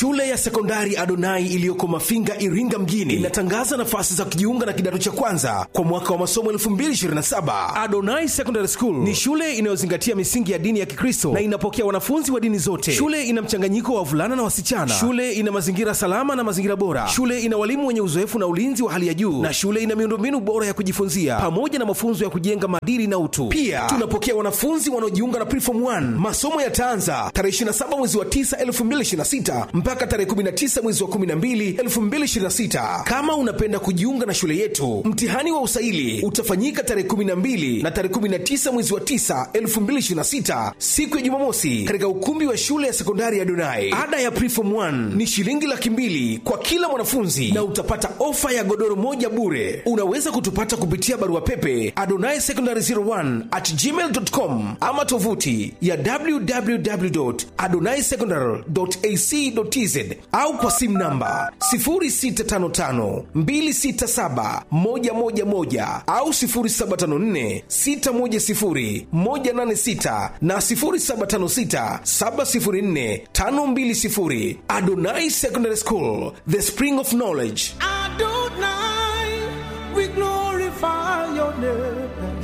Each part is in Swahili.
Shule ya sekondari Adonai iliyoko Mafinga, Iringa mjini inatangaza nafasi za kujiunga na kidato cha kwanza kwa mwaka wa masomo 2027. Adonai Secondary School ni shule inayozingatia misingi ya dini ya Kikristo na inapokea wanafunzi wa dini zote. Shule ina mchanganyiko wa wavulana na wasichana. Shule ina mazingira salama na mazingira bora. Shule ina walimu wenye uzoefu na ulinzi wa hali ya juu, na shule ina miundombinu bora ya kujifunzia pamoja na mafunzo ya kujenga maadili na utu. Pia tunapokea wanafunzi wanaojiunga na Preform 1. Masomo yataanza tarehe 27 mwezi wa 9 2026 mpaka tarehe 19 mwezi wa 12 2026. Kama unapenda kujiunga na shule yetu, mtihani wa usaili utafanyika tarehe 12 na tarehe 19 mwezi wa 9 2026, siku ya Jumamosi, katika ukumbi wa shule ya sekondari ya Donai. Ada ya Preform 1 ni shilingi laki mbili kwa kila mwanafunzi na utapata ofa ya godoro moja bure. Unaweza kutupata kupitia barua pepe adonai secondary 01 at gmail.com ama tovuti ya www.adonaisecondary.ac.tz au kwa simu namba 0655267111 au 0754610186 na 0756704520. Adonai Secondary School, the spring of knowledge. Adonai, we glorify your name.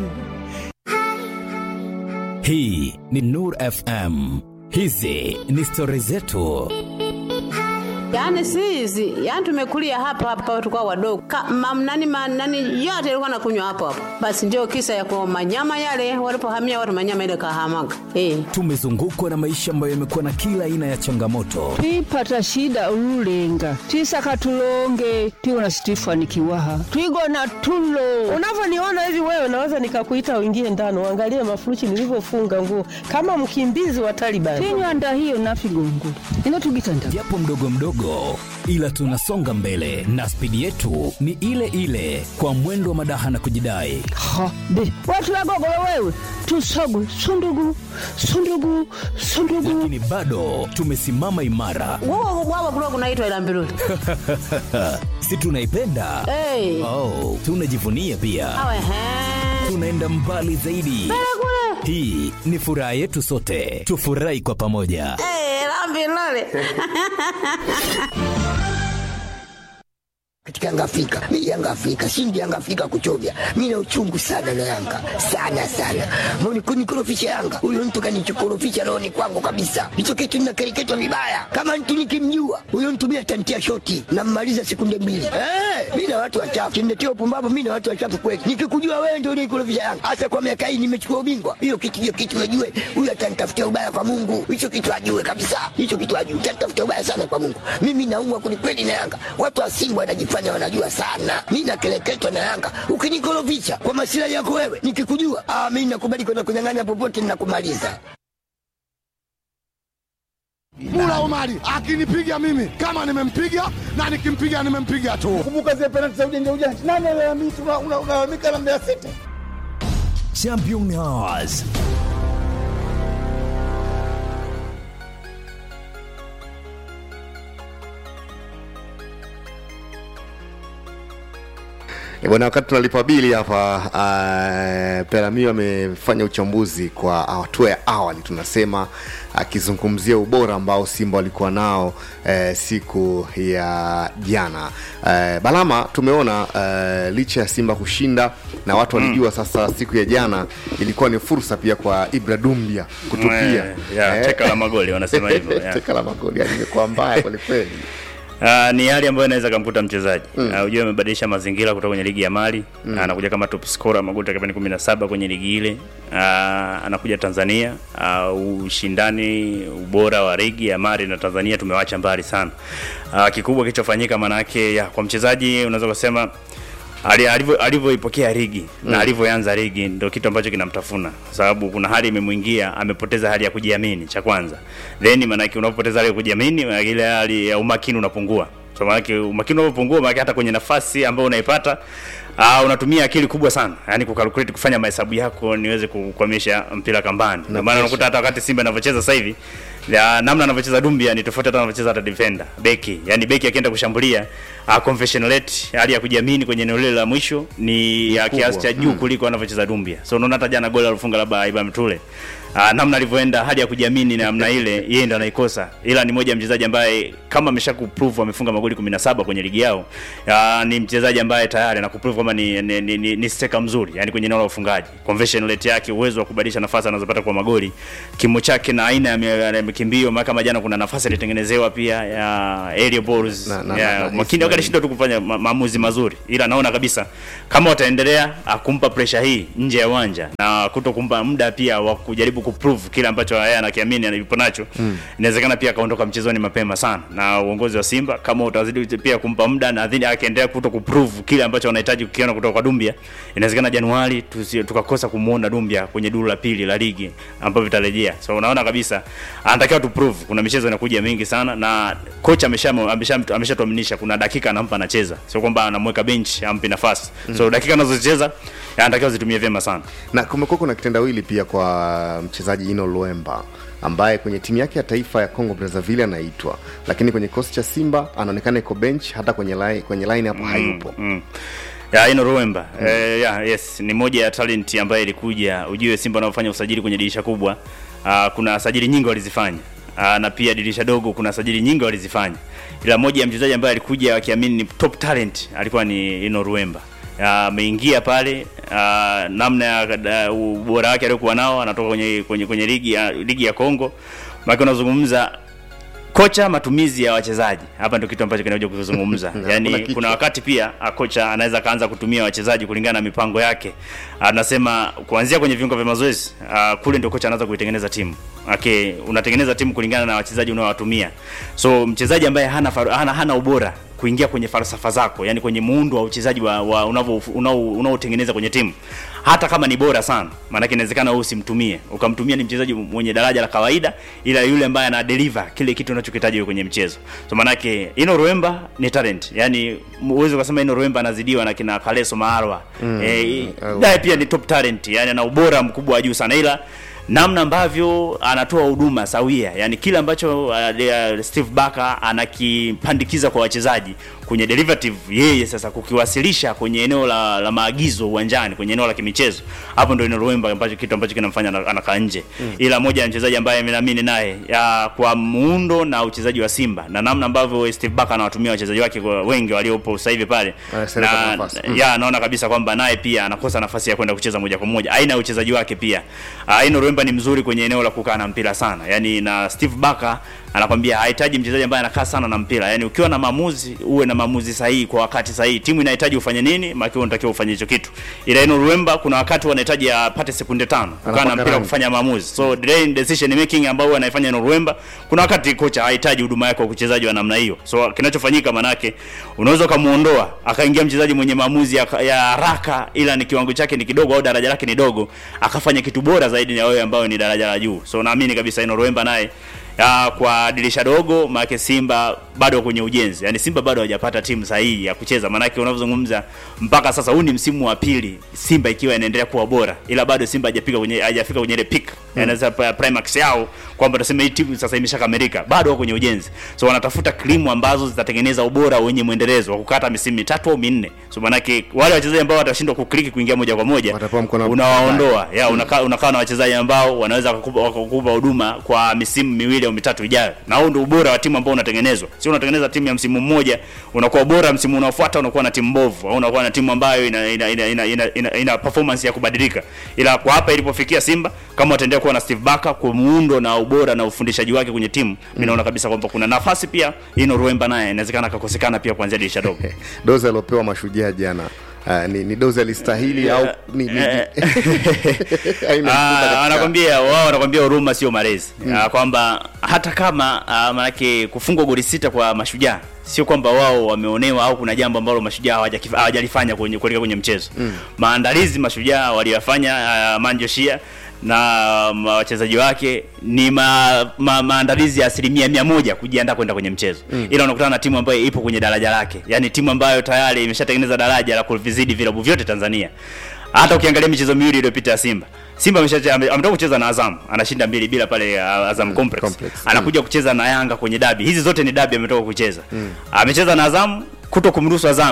hii ni nur fm hizi ni stori zetu Yaani si hizi, yaani tumekulia hapa hapa tukao wadogo. Ka, mam, nani, ma, nani yote ilikuwa nakunywa hapo hapo. Basi ndio kisa ya kwa manyama yale walipohamia watu manyama ile kahamaga. Eh. tumezungukwa na maisha ambayo yamekuwa na kila aina ya changamoto twipata shida ululenga twisaka tulonge tiwona situifanikiwaha twigona tulo unavyoniona hivi wewe naweza nikakuita uingie ndani uangalie mafuruchi nilivyofunga nguo kama mkimbizi wa Taliban. tinywanda hiyo nafigongo inotugitanda japo mdogo mdogo ila tunasonga mbele na spidi yetu ni ile ile kwa mwendo wa madaha na kujidai ha be watulagogolo wewe tusogu sundugu sundugu sundugu lakini bado tumesimama imara Wao wao kulikuwa kunaitwa ila mbiruli. si tunaipenda Eh. oh, tunajivunia pia Awe he. tunaenda mbali zaidi hii ni furaha yetu sote tufurahi kwa pamoja Eh, la mbiruli. katika Yanga Afrika. Mimi Yanga Afrika, shindi Yanga Afrika kuchovya. Mimi na uchungu sana na Yanga. Sana sana. Mbona kunikorofisha Yanga? Huyo mtu kanichokorofisha roho ni kwangu kabisa. Hicho kitu ninakereketwa vibaya. Kama mtu nikimjua, huyo mtu mimi atantia shoti na mmaliza sekunde mbili. Eh, mimi na watu wachafu. Kiniletea upumbavu mimi na watu wachafu kweli. Nikikujua wewe ndio unikorofisha Yanga. Hasa kwa miaka hii nimechukua ubingwa. Hiyo kitu hiyo kitu najue. Huyo atanitafutia ubaya kwa Mungu. Hicho kitu ajue kabisa. Hicho kitu ajue. Atanitafutia ubaya sana kwa Mungu. Mimi naumwa kwelikweli na Yanga. Watu wa Simba wanajifanya wanajua sana. Mimi nakeleketwa na Yanga. Ukinikorofisha kwa masilahi yako wewe, nikikujua, ah, mimi nakubali kwenda kunyang'anya popote ninakumaliza. Mula Omari akinipiga mimi kama nimempiga na nikimpiga nimempiga tu. Kumbuka zile penalti za ujanja ujanja. Nani analalamika unalalamika na Mbeya City? champions Eh, Bwana, wakati tunalipa bili hapa uh, Peramio amefanya uchambuzi kwa hatua ya awali, tunasema akizungumzia ubora ambao Simba walikuwa nao eh, siku ya jana. Eh, Balama, tumeona eh, licha ya Simba kushinda na watu walijua sasa siku ya jana ilikuwa ni fursa pia kwa Ibra Dumbia kutupia Eh, ya, teka la magoli, wanasema hivyo, ya. teka la magoli yani imekuwa mbaya kwelikweli. Uh, ni hali ambayo inaweza kumkuta mchezaji mm. uh, ujue amebadilisha mazingira kutoka kwenye ligi ya Mali Mm. mm. anakuja kama top scorer magoli takriban 17 kwenye ligi ile uh, anakuja Tanzania uh, ushindani ubora wa ligi ya Mali na Tanzania tumewacha mbali sana uh, kikubwa kilichofanyika manake ya, kwa mchezaji unaweza kusema ali- alivyo- alivyoipokea ligi Mm. na alivyoanza ligi ndio kitu ambacho kinamtafuna kwa sababu kuna hali imemwingia amepoteza hali ya kujiamini cha kwanza then maanake unapopoteza hali ya kujiamini maanake ile hali ya umakini unapungua so maanake umakini unapopungua maanake hata kwenye nafasi ambayo unaipata Uh, unatumia akili kubwa sana yani kukalkulate kufanya mahesabu yako niweze kukwamisha mpira kambani ndio maana unakuta hata wakati Simba inavyocheza sasa hivi ya, namna anavyocheza Dumbia ni tofauti hata anavyocheza hata defender beki yani beki akienda kushambulia uh, conversion rate hali ya kujiamini kwenye eneo lile la mwisho ni ya kubwa. kiasi cha juu Mm. kuliko anavyocheza Dumbia so unaona hata jana goli alifunga labda Ibrahim Tule uh, namna alivyoenda hali ya kujiamini na namna ile yeye ndo anaikosa ila ni moja ya mchezaji ambaye kama amesha kuprove amefunga magoli 17 kwenye ligi yao uh, ni mchezaji ambaye tayari anakuprove kwamba ni, ni, ni, ni, ni steka mzuri yani kwenye eneo la ufungaji conversion rate yake uwezo wa kubadilisha nafasi anazopata kwa magoli kimo chake na aina ya mi- ya mikimbio maana kama jana kuna nafasi alitengenezewa pia ya aerial balls Na- na- ya na- na- makini wakati shida tu kufanya ma, maamuzi mazuri ila naona kabisa kama wataendelea ah, kumpa pressure hii nje ya uwanja na kuto kumpa muda pia wa kujaribu kuprove kile ambacho yeye anakiamini alipo nacho Mm. inawezekana pia akaondoka mchezoni mapema sana na uongozi wa Simba kama utazidi pia kumpa muda na dhidi akaendelea kuto kuprove kile ambacho wanahitaji kukiona kutoka kwa Dumbia inawezekana Januari tusi- tukakosa kumuona Dumbia kwenye duru la pili la ligi ambapo vitarejea so unaona kabisa anatakiwa tu prove kuna michezo inakuja mingi sana na kocha amesha amesha ameshatuaminisha kuna dakika anampa anacheza sio kwamba anamweka bench ampi nafasi so Mm. dakika anazocheza anatakiwa zitumie vyema sana na kumekuwa kuna kitendawili pia kwa mchezaji Ino Luemba ambaye kwenye timu yake ya taifa ya Congo Brazzaville anaitwa, lakini kwenye kikosi cha Simba anaonekana iko bench, hata kwenye line, kwenye line hapo hayupo. mm. ya ino Ruemba mm. eh, ya, yes ni moja ya talent ambayo ilikuja ujue Simba wanaofanya usajili kwenye dirisha kubwa uh, kuna sajili nyingi walizifanya uh, na pia dirisha dogo kuna sajili nyingi walizifanya ila moja ya mchezaji ambaye alikuja wakiamini ni top talent alikuwa ni ino Ruemba ameingia pale uh, namna ya uh, ubora wake aliokuwa nao anatoka kwenye kwenye kwenye ligi ya ligi ya Kongo maana unazungumza kocha matumizi ya wachezaji hapa ndio kitu ambacho kinakuja kuzungumza Hakuna yani kichwa. kuna wakati pia ah, kocha anaweza kaanza kutumia wachezaji kulingana na mipango yake anasema kuanzia kwenye viungo vya mazoezi ah, kule ndio kocha anaanza kuitengeneza timu okay unatengeneza timu kulingana na wachezaji unaowatumia so mchezaji ambaye hana, faru- hana, hana ubora kuingia kwenye falsafa zako yani kwenye muundo wa uchezaji wa, wa unavyo- unao- unaotengeneza kwenye timu hata kama ni bora sana maanake inawezekana wewe usimtumie ukamtumia ni mchezaji mwenye daraja la kawaida ila yule ambaye ana deliver kile kitu unachokitaji wewe kwenye mchezo so maanake ino Ruemba ni talent yani uweze ukasema ino Ruemba anazidiwa na kina Kaleso Maarwa Mm. eh, Au- naye pia ni top talent yani ana ubora mkubwa wa juu sana ila namna ambavyo anatoa huduma sawia yani kile ambacho uh, uh, Steve Barker anakipandikiza kwa wachezaji kwenye derivative yeye sasa kukiwasilisha kwenye eneo la, la maagizo uwanjani kwenye eneo la kimichezo hapo ndio Ruemba ambacho kitu ambacho kinamfanya ana- anakaa nje Mm. ila moja ya mchezaji ambaye naamini naye ya, kwa muundo na uchezaji wa Simba na namna ambavyo Steve Barker anawatumia wachezaji wake kwa wengi waliopo sasa hivi pale Anasereka na, nafasi. Mm. ya naona kabisa kwamba naye pia anakosa nafasi ya kwenda kucheza moja kwa moja aina ya uchezaji wake pia aina Ruemba ni mzuri kwenye eneo la kukaa na mpira sana yani na Steve Barker anakwambia hahitaji mchezaji ambaye anakaa sana na mpira yani ukiwa na maamuzi uwe na maamuzi sahihi kwa wakati sahihi timu inahitaji ufanye nini maana unatakiwa ufanye hicho kitu ila ino Ruemba kuna wakati wanahitaji apate sekunde tano kukaa na Anapaka mpira rangi. kufanya maamuzi so delaying decision making ambao anaifanya ino Ruemba kuna wakati kocha hahitaji huduma yake kwa uchezaji wa namna hiyo so kinachofanyika manake unaweza ukamuondoa akaingia mchezaji mwenye maamuzi ya, ya haraka ila ni kiwango chake ni kidogo au daraja lake ni dogo akafanya kitu bora zaidi ya wewe ambayo ni daraja la juu so naamini kabisa ino Ruemba naye ya, kwa dirisha dogo maanake Simba bado kwenye ujenzi, yani Simba bado hajapata timu sahihi ya kucheza. Maanake unavyozungumza mpaka sasa, huu ni msimu wa pili Simba ikiwa inaendelea kuwa bora, ila bado Simba hajafika kwenye hajafika kwenye ile peak Mm. yani sasa primax yao kwamba tuseme hii timu sasa imeshakamilika, bado wako kwenye ujenzi, so wanatafuta krimu ambazo zitatengeneza ubora wenye mwendelezo wa kukata misimu mitatu au minne. So maanake wale wachezaji ambao watashindwa kukliki kuingia moja kwa moja unawaondoa, ya unakaa unakaa na wachezaji ambao wanaweza wakakupa wakakupa huduma kwa misimu miwili au mitatu ijayo, na huo ndio ubora wa timu ambao unatengenezwa. Sio unatengeneza timu ya msimu mmoja unakuwa bora, msimu unaofuata unakuwa na timu mbovu, au unakuwa na timu ambayo ina ina ina, ina, ina, ina, ina performance ya kubadilika. Ila kwa hapa ilipofikia Simba, kama wataendelea kuwa na Steve Barker kwa muundo na ubora na ufundishaji wake kwenye timu, mimi naona kabisa kwamba kuna nafasi pia ino Ruemba naye inawezekana akakosekana pia kuanzia dirisha dogo. dozi aliopewa mashujaa jana uh, ni, ni dozi alistahili au ni, ni, Haina mfuta Ah, katika- anakwambia wao wanakwambia huruma sio malezi Ah, kwamba hata kama ah, manake kufungwa goli sita kwa mashujaa sio kwamba wao wameonewa au kuna jambo ambalo mashujaa hawajakif- hawajalifanya kwenye kuelekea kwenye mchezo Mm. maandalizi mashujaa waliyafanya uh, manjoshia na ma- wachezaji wake ni ma, ma, maandalizi ya asilimia mia moja kujiandaa kwenda kwenye mchezo Mm. ila unakutana na timu ambayo ipo kwenye daraja lake yaani timu ambayo tayari imeshatengeneza daraja la kuvizidi vilabu vyote tanzania hata ukiangalia michezo miwili iliyopita ya simba simba amesha- ame- ametoka kucheza na azam anashinda mbili bila pale uh, azam complex, Complex. anakuja kucheza na yanga kwenye dabi hizi zote ni dabi ametoka kucheza Mm. amecheza na azam kuto kumruhusu azam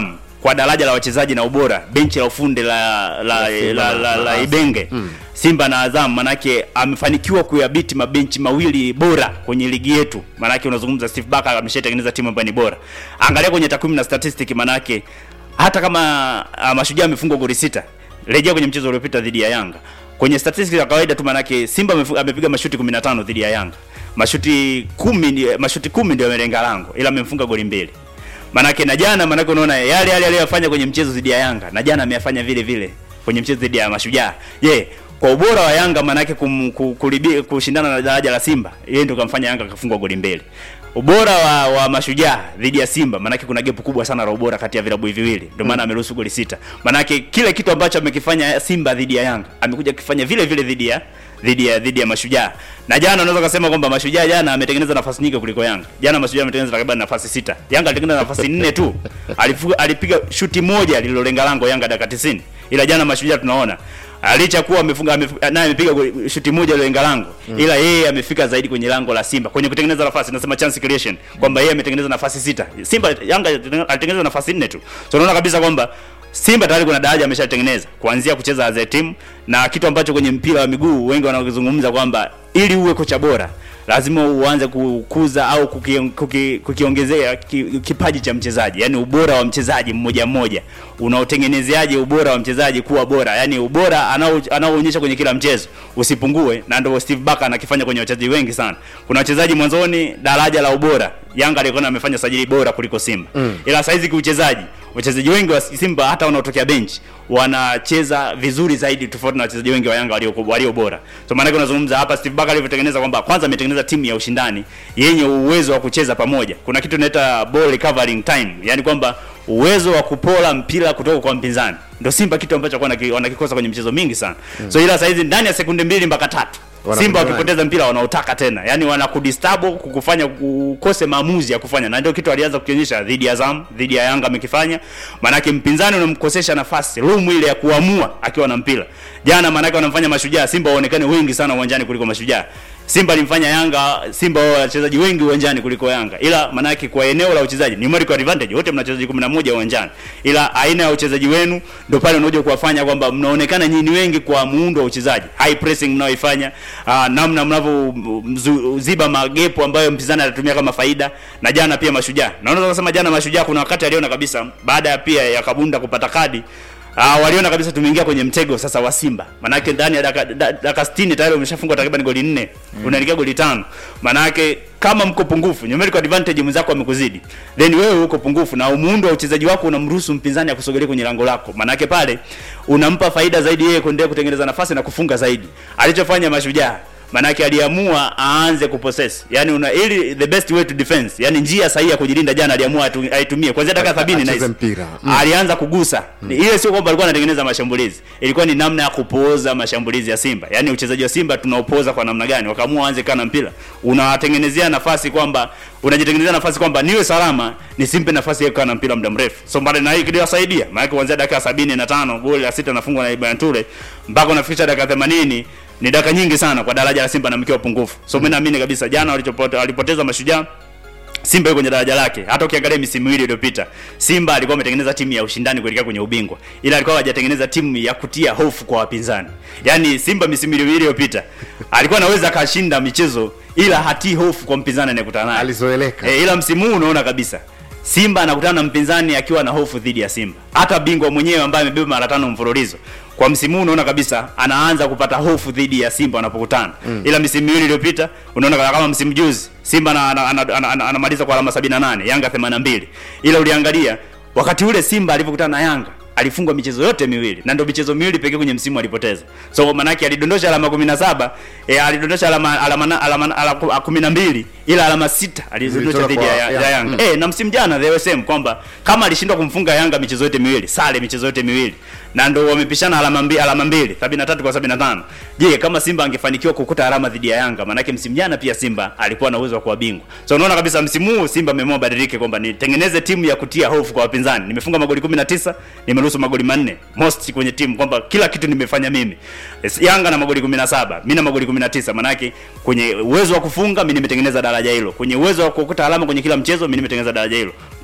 kwa daraja la wachezaji na ubora benchi la ufundi la la, La Simba la, na- la, na la, Azam. Ibenge Mm. Simba na Azam manake amefanikiwa kuyabiti mabenchi mawili bora kwenye ligi yetu. Manake unazungumza Steve Barker ameshatengeneza timu ambayo ni bora. Angalia kwenye takwimu na statistic manake hata kama uh, mashujaa amefungwa goli sita. Rejea kwenye mchezo uliopita dhidi ya Yanga. Kwenye statistics za kawaida tu manake Simba amefu- amepiga mashuti 15 dhidi ya Yanga. Mashuti 10 ndi- mashuti 10 ndio amelenga lango ila amemfunga goli mbili. Manake na jana manake unaona yale yale aliyofanya kwenye mchezo dhidi ya Yanga na jana ameyafanya vile vile kwenye mchezo dhidi ya Mashujaa. Je, kwa ubora wa Yanga manake kum, ku- kulibi, kushindana na daraja la Simba, yeye ndio kamfanya Yanga kafungwa goli mbili. Ubora wa, wa Mashujaa dhidi ya Simba manake kuna gap kubwa sana la ubora kati ya vilabu hivi viwili. Ndio maana ameruhusu goli sita. Manake kile kitu ambacho amekifanya Simba dhidi ya Yanga, amekuja kufanya vile vile dhidi ya dhidi ya dhidi ya Mashujaa. Na jana unaweza kusema kwamba Mashujaa jana ametengeneza nafasi nyingi kuliko Yanga. Jana Mashujaa ametengeneza takriban nafasi sita. Yanga alitengeneza nafasi nne tu. Alifuga, alipiga shuti moja lililolenga lango Yanga dakika 90. Ila jana Mashujaa tunaona licha kuwa amefunga amefu- naye amepiga goli- shuti moja lililolenga lango Mm. ila yeye amefika zaidi kwenye lango la Simba kwenye kutengeneza nafasi nasema chance creation kwamba yeye ametengeneza nafasi sita Simba Yanga alitengeneza nafasi nne tu so unaona kabisa kwamba Simba tayari kuna daraja ameshatengeneza kuanzia kucheza as a team na kitu ambacho kwenye mpira wa miguu wengi wanazungumza kwamba ili uwe kocha bora lazima uanze kukuza au kuki- kuki- kukiongezea ki, kipaji cha mchezaji yani ubora wa mchezaji mmoja mmoja unaotengenezeaje ubora wa mchezaji kuwa bora yani ubora anao- anaoonyesha kwenye kila mchezo usipungue na ndio Steve Barker anakifanya kwenye wachezaji wengi sana kuna wachezaji mwanzoni daraja la ubora Yanga alikuwa amefanya sajili bora kuliko Simba Mm. ila saizi kiuchezaji wachezaji wengi wa Simba hata wanaotokea bench wanacheza vizuri zaidi tofauti na wachezaji wengi wa Yanga walio walio bora. So maana yake unazungumza hapa Steve Barker alivyotengeneza kwamba kwanza ametengeneza timu ya ushindani yenye uwezo wa kucheza pamoja. Kuna kitu inaita ball recovering time, yani kwamba uwezo wa kupola mpira kutoka kwa mpinzani. Ndio Simba kitu ambacho wanaki- wanakikosa kwenye michezo mingi sana. Mm. So ila saizi ndani ya sekunde mbili mpaka tatu Wanakunyang'anya. Simba wakipoteza mpira wanaotaka tena, yani wanakudisturb kukufanya ukose maamuzi ya kufanya, na ndio kitu alianza kukionyesha dhidi ya Azam, dhidi ya Yanga amekifanya. Maanake mpinzani unamkosesha nafasi room ile ya kuamua akiwa na mpira. Jana maanake wanamfanya Mashujaa Simba waonekane wengi sana uwanjani kuliko Mashujaa. Simba alimfanya Yanga Simba wao wachezaji wengi uwanjani kuliko Yanga, ila maanake kwa eneo la uchezaji numerical advantage, wote mna wachezaji 11 uwanjani, ila aina ya uchezaji wenu ndio pale unaoja kuwafanya kwamba mnaonekana nyinyi wengi kwa muundo wa uchezaji, high pressing mnaoifanya, uh, namna mnavyoziba magepo ambayo mpinzani atatumia kama faida. Na jana pia Mashujaa, na unaweza kusema jana Mashujaa kuna wakati aliona kabisa baada ya pia ya Kabunda kupata kadi Ah, waliona kabisa tumeingia kwenye mtego sasa wa Simba. Manake ndani ya dakika da- dakika 60 tayari umeshafungwa takriban goli nne. Mm. Unaelekea goli tano. Manake kama mko pungufu, numerical advantage mwenzako amekuzidi. Then wewe uko pungufu na muundo wa uchezaji wako unamruhusu mpinzani akusogelee kwenye lango lako. Manake pale unampa faida zaidi yeye kuendelea kutengeneza nafasi na kufunga zaidi. Alichofanya Mashujaa Manake aliamua aanze kupossess. Yaani una ili the best way to defense. Yaani njia sahihi ya kujilinda jana aliamua atu- aitumie. Kuanzia dakika 70 na Acheze hizi. mpira. Mm. Alianza kugusa. Ile sio kwamba alikuwa anatengeneza mashambulizi. Ilikuwa ni namna ya kupooza mashambulizi ya Simba. Yaani uchezaji wa Simba tunaupoza kwa namna gani? Wakaamua waanze kana mpira. Unawatengenezea nafasi kwamba unajitengenezea nafasi kwamba niwe salama nisimpe nafasi ya kukaa na mpira muda mrefu. So mbali na hii kiliwasaidia. Maana kuanzia dakika 75 goli la sita nafungwa na Ibrahim Ture mpaka unafikisha dakika 80 ni dakika nyingi sana kwa daraja la Simba na mkiwa pungufu. So mimi naamini kabisa jana walichopota walipoteza mashujaa Simba yuko kwenye daraja lake. Hata ukiangalia misimu miwili iliyopita, Simba alikuwa ametengeneza timu ya ushindani kuelekea kwenye ubingwa, ila alikuwa hajatengeneza timu ya kutia hofu kwa wapinzani. Yaani Simba misimu miwili iliyopita alikuwa anaweza akashinda michezo, ila hatii hofu kwa mpinzani anayekutana naye. Alizoeleka. E, ila msimu huu unaona kabisa Simba anakutana na mpinzani akiwa na hofu dhidi ya Simba. Hata bingwa mwenyewe ambaye amebeba mara tano mfululizo kwa msimu huu unaona kabisa anaanza kupata hofu dhidi ya Simba wanapokutana. Mm. Ila misimu miwili iliyopita unaona kama msimu juzi Simba ana- ana- ana- ana- ana- anamaliza kwa alama 78, Yanga 82. Ila uliangalia wakati ule Simba alivyokutana na Yanga alifungwa michezo yote miwili na ndio michezo miwili pekee kwenye msimu alipoteza. So manake alidondosha alama 17, eh, alidondosha alama alama na- alama alama 12 ila alama sita alizidondosha Zilitoka dhidi ya, kwa ya, ya Yanga. Yanga. Mm. Eh, na msimu jana the same kwamba kama alishindwa kumfunga Yanga michezo yote miwili, sare michezo yote miwili. Na ndio wamepishana alama mbili alama mbili, 73 kwa 75. Je, kama Simba angefanikiwa kukuta alama dhidi ya Yanga, manake msimu jana pia Simba alikuwa na uwezo wa kuwa bingwa. So unaona kabisa msimu huu Simba ameamua badilike kwamba nitengeneze timu ya kutia hofu kwa wapinzani. Nimefunga magoli 19, nimeruhusu magoli manne. Most kwenye timu kwamba kila kitu nimefanya mimi. Yes, Yanga na magoli 17, mimi na magoli 19, manake kwenye uwezo wa kufunga mimi nimetengeneza daraja hilo. Kwenye uwezo wa kukuta alama kwenye kila mchezo mimi nimetengeneza daraja hilo.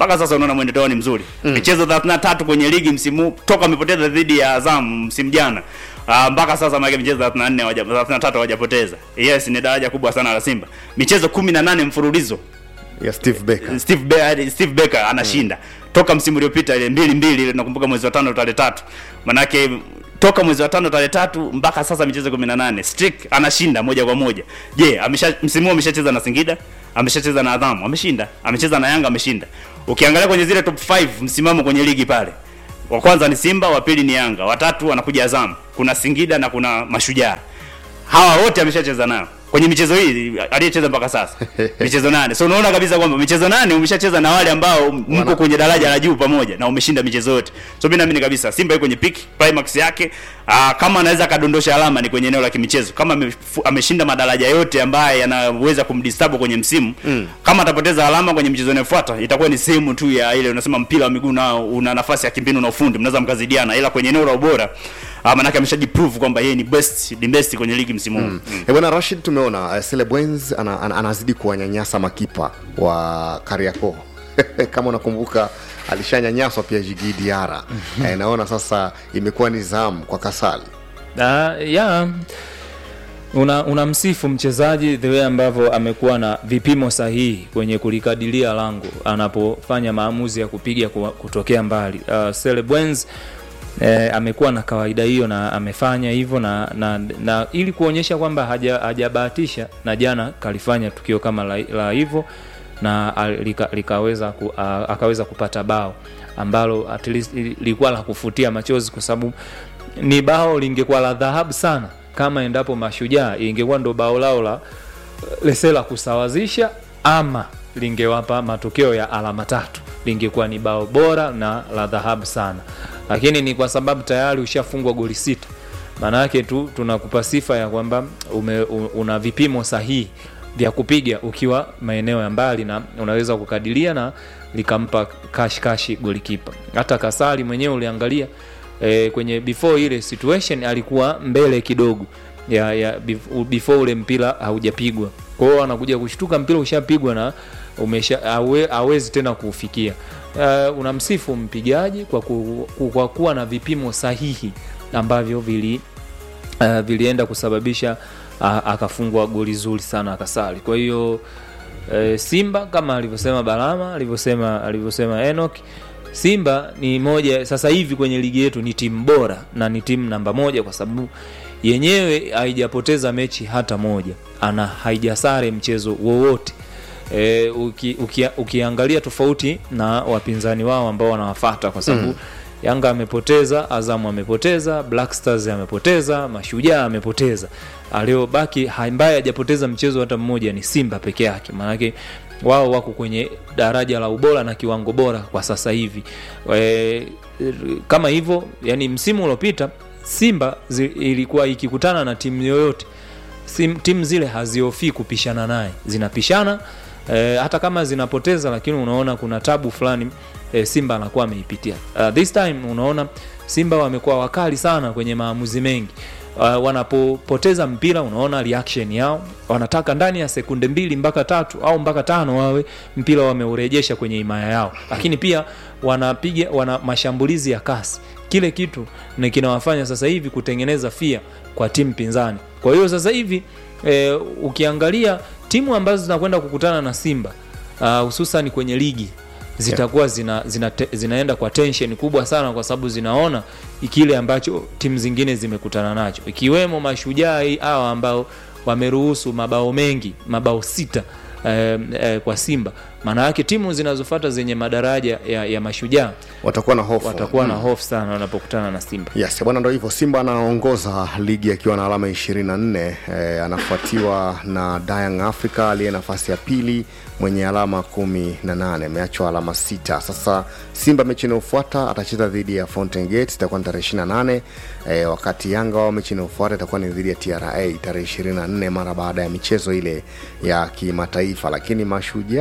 mpaka sasa unaona mwenendo wao ni mzuri Mm. michezo 33 kwenye ligi msimu huu, toka amepoteza dhidi ya Azam msimu jana Uh, mpaka sasa maana michezo 34 hawaja 33 hawajapoteza. Yes, ni daraja kubwa sana la Simba. Michezo 18 mfululizo ya Steve Becker. Steve, Be Steve Becker anashinda toka msimu uliopita ile mbili mbili ile nakumbuka mwezi wa tano tarehe tatu manake toka mwezi wa tano tarehe tatu mpaka sasa michezo 18 streak anashinda moja kwa moja je amesha msimu huu ameshacheza na Singida ameshacheza na Adhamu ameshinda amecheza na Yanga ameshinda ukiangalia kwenye zile top 5 msimamo kwenye ligi pale wa kwanza ni Simba wa pili ni Yanga watatu anakuja Azam kuna Singida na kuna Mashujaa hawa wote ameshacheza nao kwenye michezo hii aliyecheza mpaka sasa michezo nane so unaona kabisa kwamba michezo nane umeshacheza na wale ambao mko kwenye daraja la juu pamoja na umeshinda michezo yote so mimi naamini kabisa Simba yuko kwenye peak climax yake aa, kama anaweza akadondosha alama ni kwenye eneo la kimichezo kama amefu- ameshinda madaraja yote ambaye yanaweza kumdisturb kwenye msimu Mm. kama atapoteza alama kwenye michezo inayofuata itakuwa ni sehemu tu ya ile unasema mpira wa miguu nao una nafasi ya kimbinu na ufundi mnaweza mkazidiana ila kwenye eneo la ubora ah, manake ameshajiprove kwamba yeye ni best the best kwenye ligi msimu huu Mm. Eh, bwana Rashid tumeona uh, Celebwenz ana, ana, anazidi kuwanyanyasa makipa wa Kariakoo kama unakumbuka alishanyanyaswa pia Jigi Diara eh, naona sasa imekuwa ni zamu kwa Kasali Uh, ya una unamsifu mchezaji the way ambavyo amekuwa na vipimo sahihi kwenye kulikadilia lango anapofanya maamuzi ya kupiga ku- kutokea mbali. Uh, Celebwenz eh, amekuwa na kawaida hiyo na amefanya hivyo na, na, na ili kuonyesha kwamba haja- hajabahatisha na jana kalifanya tukio kama la, la hivyo na a- lika, likaweza ku, a, akaweza kupata bao ambalo at least li- lilikuwa la kufutia machozi kwa sababu ni bao lingekuwa la dhahabu sana kama endapo mashujaa ingekuwa ndo bao lao la lesela kusawazisha ama lingewapa matokeo ya alama tatu lingekuwa ni bao bora na la dhahabu sana lakini ni kwa sababu tayari ushafungwa goli sita maana yake tu tunakupa sifa ya kwamba ume- u- una vipimo sahihi vya kupiga ukiwa maeneo ya mbali na unaweza kukadilia na likampa kashikashi golikipa hata kasali mwenyewe uliangalia e, kwenye before ile situation alikuwa mbele kidogo ya, ya bef- before ule mpira haujapigwa kwa hiyo anakuja kushtuka mpira ushapigwa na umesha awe, awezi tena kuufikia uh, unamsifu mpigaji kwa, ku, ku, kwa kuwa na vipimo sahihi ambavyo vili uh, vilienda kusababisha uh, akafungwa goli zuri sana akasali kwa hiyo uh, simba kama alivyosema balama alivyosema alivyosema enok simba ni moja sasa hivi kwenye ligi yetu ni timu bora na ni timu namba moja kwa sababu yenyewe haijapoteza mechi hata moja ana haijasare mchezo wowote e, uki, uki, ukiangalia tofauti na wapinzani wao ambao wanawafata kwa sababu Mm. mm. yanga amepoteza azamu amepoteza black stars amepoteza mashujaa amepoteza aliyobaki ambaye hajapoteza mchezo hata mmoja ni simba peke yake maanake wao wako kwenye daraja la ubora na kiwango bora kwa sasa hivi e, kama hivyo yani msimu uliopita simba zi, ilikuwa ikikutana na timu yoyote sim- timu zile haziofii kupishana naye zinapishana e, hata kama zinapoteza lakini unaona kuna tabu fulani e, simba anakuwa ameipitia uh, this time unaona simba wamekuwa wakali sana kwenye maamuzi mengi uh, wanapopoteza mpira unaona reaction yao wanataka ndani ya sekunde mbili mpaka tatu au mpaka tano wawe mpira wameurejesha kwenye imaya yao lakini pia wanapiga wana mashambulizi ya kasi kile kitu ni kinawafanya sasa hivi kutengeneza fia kwa timu pinzani kwa hiyo sasa hivi e, ukiangalia timu ambazo zinakwenda kukutana na simba ah, hususan kwenye ligi zitakuwa zina, zina, te, zinaenda kwa tension kubwa sana kwa sababu zinaona kile ambacho timu zingine zimekutana nacho ikiwemo mashujaa hii hawa ambao wameruhusu mabao mengi mabao sita eh, eh, kwa simba maana yake timu zinazofata zenye madaraja ya, ya mashujaa watakuwa na hofu watakuwa na Mm. hofu sana wanapokutana na simba yes bwana ndo hivyo simba anaongoza ligi akiwa na alama 24 eh, anafuatiwa na Young Africa aliye nafasi ya pili mwenye alama kumi na nane ameachwa alama sita sasa simba mechi inayofuata atacheza dhidi ya Fountain Gate itakuwa ni tarehe 28 eh, wakati yanga wao mechi inayofuata itakuwa ni dhidi ya tra tarehe 24 mara baada ya michezo ile ya kimataifa lakini mashujaa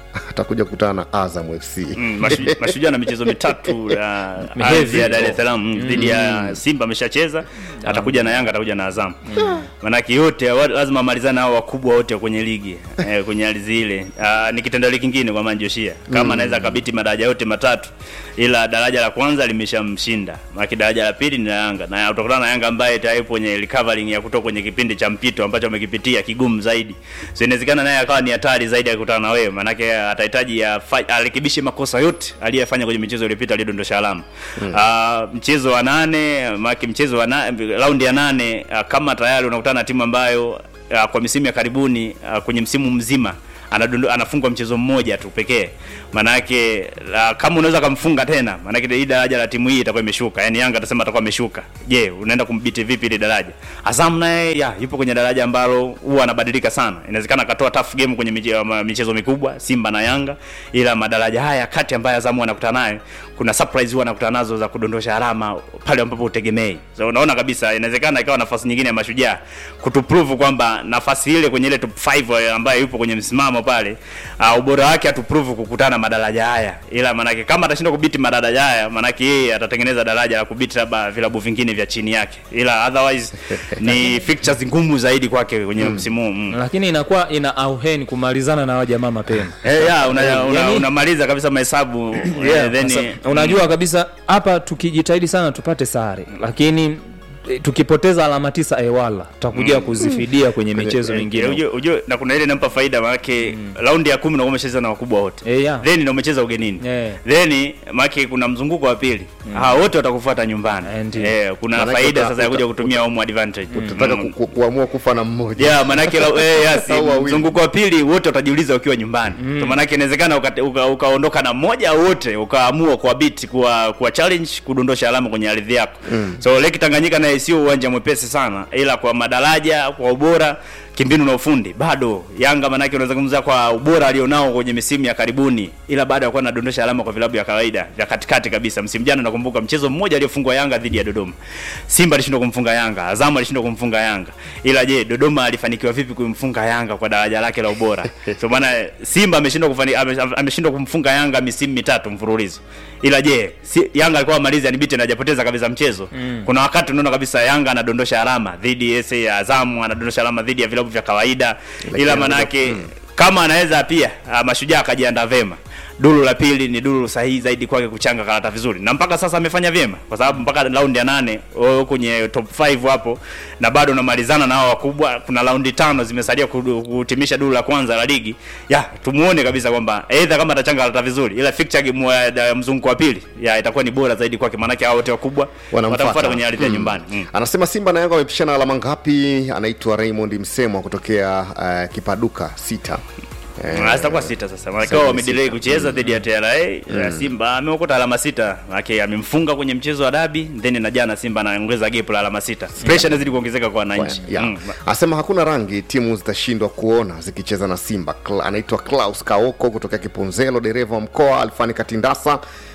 atakuja kukutana na azam fc Mm, mashu- mashujaa na michezo mitatu ya Ni ardhi heavy. ya Dar es Salaam mm, dhidi ya Simba ameshacheza, atakuja na Yanga, atakuja na Azam. Manake yote wa- lazima amalizane hao wakubwa wote kwenye ligi eh, kwenye ardhi ile. Ah, ni kitendawili kingine kwa Manjoshia kama Mm. anaweza kabiti madaraja yote matatu, ila daraja la kwanza limeshamshinda, manake daraja la pili ni la Yanga na utakutana na Yanga ambaye tayari kwenye recovering ya kutoka kwenye kipindi cha mpito ambacho amekipitia kigumu zaidi, so inawezekana naye akawa ni hatari zaidi ya kukutana na wewe, manake atahitaji afa- arekebishe makosa yote aliyofanya kwenye michezo iliyopita aliyodondosha alama Mm. Ah, mchezo wa nane maki mchezo wa na, raundi ya nane ah, kama tayari unakutana na timu ambayo ah, kwa misimu ya karibuni ah, kwenye msimu mzima anadondo, anafungwa mchezo mmoja tu pekee manake uh, kama unaweza kumfunga tena manake hii daraja la timu hii itakuwa imeshuka yani Yanga atasema atakuwa ameshuka je unaenda kumbiti vipi ile daraja Azam naye ya yupo kwenye daraja ambalo huwa anabadilika sana inawezekana akatoa tough game kwenye miche- ma- michezo mikubwa Simba na Yanga ila madaraja haya kati ambayo Azam anakutana naye kuna surprise huwa anakutana nazo za kudondosha alama pale ambapo utegemei so unaona kabisa inawezekana ikawa nafasi nyingine ya mashujaa kutuprove kwamba nafasi ile kwenye ile top 5 ambayo yupo kwenye msimamo pale uh, ubora wake atuprove kukutana madaraja haya ila manake kama atashinda kubiti madaraja haya manake yeye atatengeneza daraja la kubiti labda vilabu vingine vya chini yake ila otherwise ni fixtures ngumu zaidi kwake kwenye msimu huu mm. lakini inakuwa ina auheni kumalizana na wajamaa mapema Eh, ya, una, una, Yani- unamaliza kabisa mahesabu Yeah, eh, then sasa, unajua kabisa hapa tukijitahidi sana tupate sare lakini eh, tukipoteza alama tisa ewala tutakuja Mm. kuzifidia kwenye michezo Eh, mingine ujue- ujue na kuna ile inampa faida maanake raundi ya kumi na umecheza na wakubwa wote Eh, yeah. then na umecheza ugenini Eh. then maanake kuna mzunguko wa pili hawa wote watakufuata nyumbani eh, kuna Manake faida uta- sasa ya kuja uta- kutumia home advantage utataka Mm. ku, ku, kuamua kufa na mmoja Yeah, manake la- eh, yes, Au wawili. mzunguko wa pili wote watajiuliza ukiwa nyumbani mm. manake inawezekana uka- uka- ukaondoka na mmoja au wote ukaamua kuwa beat kuwa, kuwa challenge kudondosha alama kwenye ardhi yako Mm. so leki tanganyika naye sio uwanja mwepesi sana ila kwa madaraja kwa ubora kimbinu na ufundi bado yanga manake unazungumza kwa ubora alionao kwenye misimu ya karibuni ila bado akuwa anadondosha alama kwa vilabu vya kawaida vya katikati kabisa msimu jana nakumbuka mchezo mmoja aliyofungwa yanga dhidi ya dodoma simba alishindwa kumfunga yanga azamu alishindwa kumfunga yanga ila je dodoma alifanikiwa vipi kumfunga yanga kwa daraja lake la ubora so maana simba ameshindwa kufani, ame- ameshindwa kumfunga yanga misimu mitatu mfululizo ila je si, yanga alikuwa amalizi anibite na hajapoteza kabisa mchezo Mm. kuna wakati unaona kabisa yanga anadondosha alama dhidi ya SA ya azamu anadondosha alama dhidi ya vilabu vya kawaida ila manake kama anaweza pia ah, mashujaa akajiandaa vema duru la pili ni duru sahihi zaidi kwake kuchanga karata vizuri na mpaka sasa amefanya vyema kwa sababu mpaka raundi ya nane wewe kwenye top 5 hapo na bado unamalizana na hao wakubwa kuna raundi tano zimesalia kudu- kutimisha duru la kwanza la ligi ya tumuone kabisa kwamba aidha kama atachanga karata vizuri ila fixture game ya ya mzunguko wa pili ya itakuwa ni bora zaidi kwake maanake hao wote wakubwa watamfuata kwenye ardhi ya Mm. nyumbani mm. anasema simba na yanga wamepishana alama ngapi anaitwa raymond msemwa kutokea uh, kipaduka sita Eh, Ah, zitakuwa sita sasa maana sasa kwa ni wamedelay sita. kucheza dhidi ya TRA Mm. ya Simba ameokota alama sita maana amemfunga kwenye mchezo wa dabi then na jana Simba anaongeza gap la alama sita pressure inazidi kuongezeka kwa wananchi ya. Mm. anasema hakuna rangi timu zitashindwa kuona zikicheza na simba Kla, anaitwa klaus kaoko kutokea kiponzelo dereva wa mkoa alfani katindasa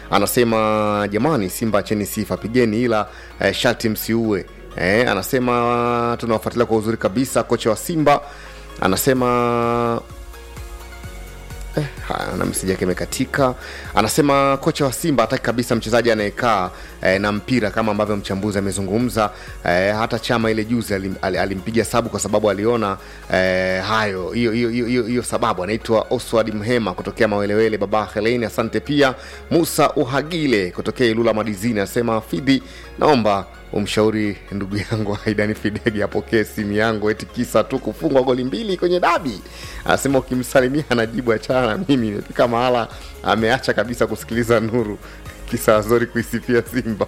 anasema jamani simba acheni sifa pigeni ila eh, sharti msiue eh, anasema tunawafuatilia kwa uzuri kabisa kocha wa simba anasema Eh, haya, na meseji yake imekatika anasema kocha wa simba hataki kabisa mchezaji anayekaa eh, na mpira kama ambavyo mchambuzi amezungumza eh, hata chama ile juzi alim, al- alimpiga sabu kwa sababu aliona eh, hayo hiyo hiyo hiyo- hiyo hiyo sababu anaitwa oswald mhema kutokea mawelewele baba heleni asante pia musa uhagile kutokea ilula madizini anasema fidhi naomba umshauri ndugu yangu aidani fidegi apokee simu yangu eti kisa tu kufungwa goli mbili kwenye dabi anasema ukimsalimia anajibu achana na mimi imefika mahala ameacha kabisa kusikiliza nuru kisa azori kuisifia simba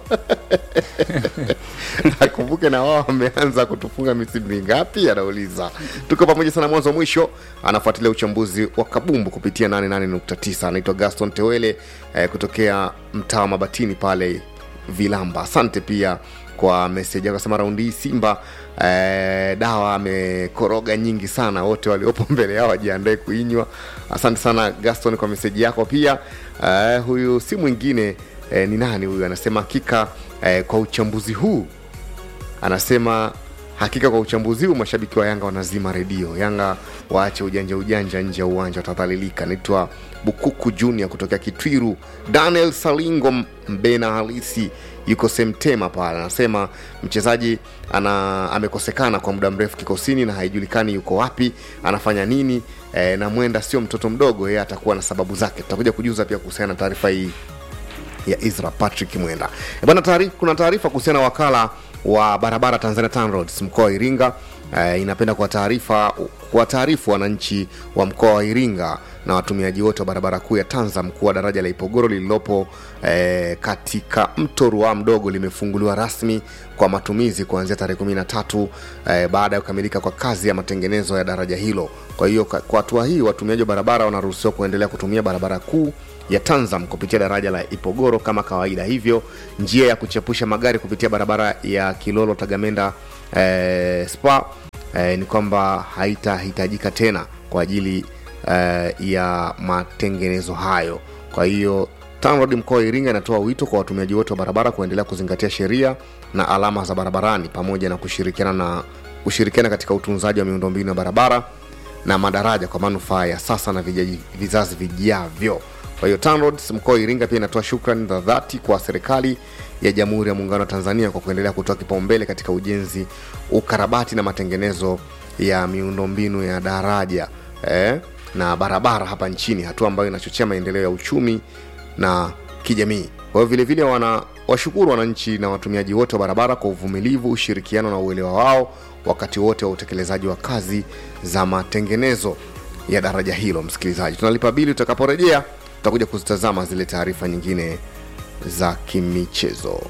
akumbuke na wao wameanza kutufunga misimu mingapi anauliza tuko pamoja sana mwanzo mwisho anafuatilia uchambuzi wa kabumbu kupitia 88.9 anaitwa gaston tewele eh, kutokea mtaa wa mabatini pale vilamba asante pia kwa meseji yako asema raundi hii simba eh, dawa amekoroga nyingi sana wote waliopo mbele yao wajiandae kuinywa asante sana gaston kwa meseji yako pia eh, huyu si mwingine eh, ni nani huyu anasema hakika eh, kwa uchambuzi huu anasema hakika kwa uchambuzi huu mashabiki wa yanga wanazima redio yanga waache ujanja ujanja nje ya uwanja watadhalilika naitwa bukuku junior kutokea kitwiru daniel salingo mbena halisi yuko semtema pale anasema mchezaji ana amekosekana kwa muda mrefu kikosini na haijulikani yuko wapi anafanya nini e, na mwenda sio mtoto mdogo yeye atakuwa na sababu zake tutakuja kujuza pia kuhusiana na taarifa hii ya Isra Patrick Mwenda. E bana, taarifa, kuna taarifa kuhusiana na wakala wa barabara Tanzania TANROADS mkoa wa Iringa e, inapenda kwa taarifa kwa taarifu wananchi wa mkoa wa Iringa na watumiaji wote wa barabara kuu ya Tanzam kuwa daraja la Ipogoro lililopo e, katika mto Ruaha mdogo limefunguliwa rasmi kwa matumizi kuanzia tarehe 13 e, baada ya kukamilika kwa kazi ya matengenezo ya daraja hilo. Kwa hiyo kwa kwa hatua hii watumiaji wa barabara wanaruhusiwa kuendelea kutumia barabara kuu ya Tanzam kupitia daraja la Ipogoro kama kawaida. Hivyo njia ya kuchepusha magari kupitia barabara ya Kilolo Tagamenda eh, Spa eh, ni kwamba haitahitajika tena kwa ajili eh, ya matengenezo hayo. Kwa hiyo TANROADS mkoa wa Iringa inatoa wito kwa watumiaji wote wa barabara kuendelea kuzingatia sheria na alama za barabarani pamoja na kushirikiana na kushirikiana katika utunzaji wa miundombinu ya barabara na madaraja kwa manufaa ya sasa na vijaji, vizazi vijavyo. Kwa hiyo TANROADS mkoa wa Iringa pia inatoa shukrani za dhati kwa serikali ya Jamhuri ya Muungano wa Tanzania kwa kuendelea kutoa kipaumbele katika ujenzi, ukarabati na matengenezo ya miundombinu ya daraja eh, na barabara hapa nchini, hatua ambayo inachochea maendeleo ya uchumi na kijamii. Kwa hiyo vilevile wana washukuru wananchi na watumiaji wote wa barabara kwa uvumilivu, ushirikiano na uelewa wao wakati wote wa utekelezaji wa kazi za matengenezo ya daraja hilo. Msikilizaji, tunalipa bili. Tutakaporejea tutakuja kuzitazama zile taarifa nyingine za kimichezo.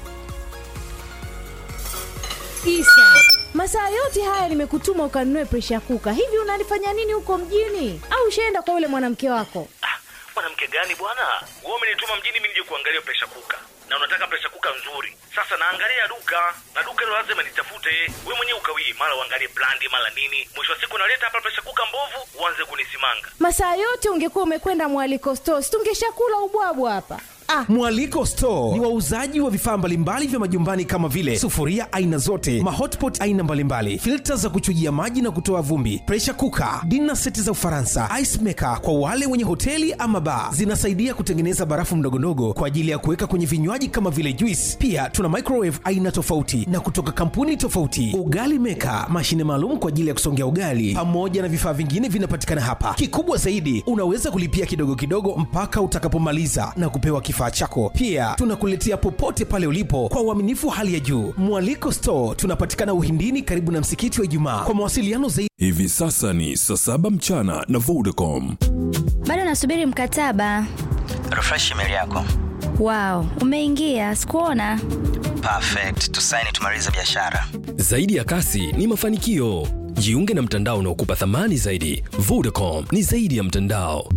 Isa, masaa yote haya nimekutuma ukanunue presha kuka. Hivi unalifanya nini huko mjini? Au ushaenda kwa yule mwanamke wako? mwanamke gani bwana wewe umenituma mjini mimi nije kuangalia presha kuka na unataka presha kuka nzuri sasa naangalia duka na duka hilo lazima nitafute we mwenyewe ukawii mara uangalie brandi mara nini mwisho wa siku naleta hapa presha kuka mbovu uanze kunisimanga Masaa yote ungekuwa umekwenda mwaliko stores, tungeshakula ubwabwa hapa. Ah, Mwaliko Store ni wauzaji wa vifaa mbalimbali vya majumbani kama vile sufuria aina zote, mahotpot aina mbalimbali, filta za kuchujia maji na kutoa vumbi, pressure cooker, dinner seti za Ufaransa, ice maker kwa wale wenye hoteli ama bar. Zinasaidia kutengeneza barafu ndogondogo kwa ajili ya kuweka kwenye vinywaji kama vile juice. Pia tuna microwave aina tofauti na kutoka kampuni tofauti, ugali maker, mashine maalum kwa ajili ya kusongea ugali, pamoja na vifaa vingine vinapatikana hapa. Kikubwa zaidi, unaweza kulipia kidogo kidogo mpaka utakapomaliza na kupewa kifaa chako. Pia tunakuletea popote pale ulipo kwa uaminifu wa hali ya juu. Mwaliko Store tunapatikana Uhindini, karibu na msikiti wa Ijumaa. Kwa mawasiliano zaidi Hivi sasa ni saa saba mchana na Vodacom. bado nasubiri mkataba refresh email yako wow umeingia sikuona perfect tusaini tumalize biashara Zaidi ya kasi ni mafanikio. Jiunge na mtandao unaokupa thamani zaidi. Vodacom ni zaidi ya mtandao.